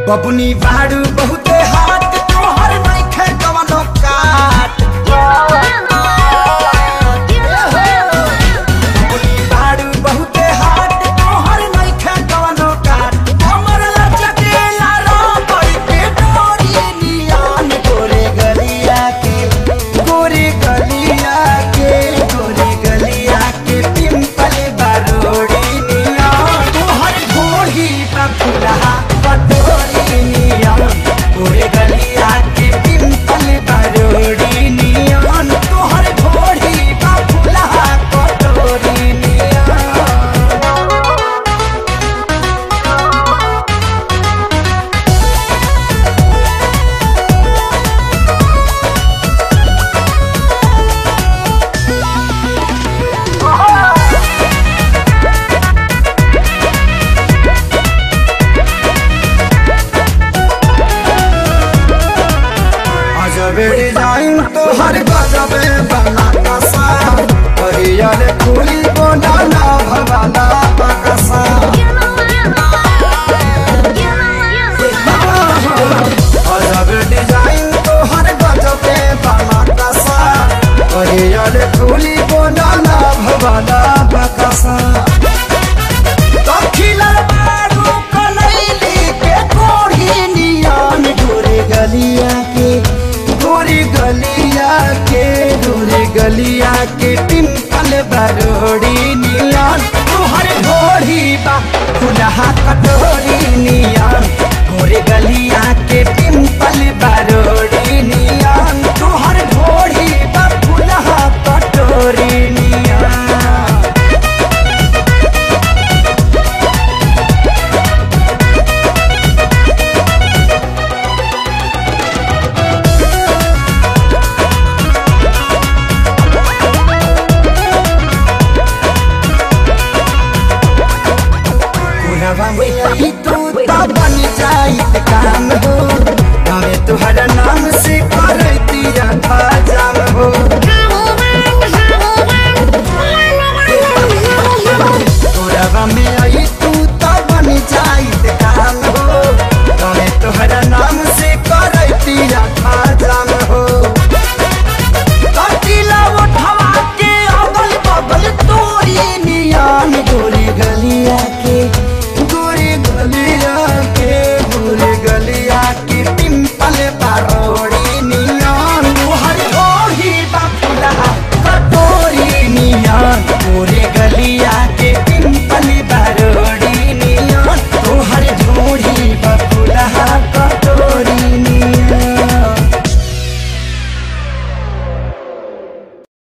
बबुनी बाड़ू बहुते हाथ तोहर नइखे कवनो काट बबुनी बाड़ू बहुते हाथ तोहर नइखे कवनो काट हमर लचकेला रामई के डोरी नियान गोरे गलिया के गोरे गलिया के गोरे गलिया के पिंपल बारोड़ी नियान तोहर घोड़ी पर फुलहा पटोरी नियान गोरे गलिया के पिंपल बारोड़ी नियान तोहर घोड़ी पर फुलहा पटोरी नियान अजबे डिजाइन तो हर गजबे बना कसा हरियर फूली बोला भवाला बकसा अजबे डिजाइन तो हर गजबे बना कसा हरियर फूली बोला भवाला बकसा दखिला बारू कनैली के कोढ़ी नियान गोरे गलिया के गोरे गलिया के गोरे गलिया के पिंपल बरोड़ी नियान तुहर घोड़ी बा खुलहा कटोरी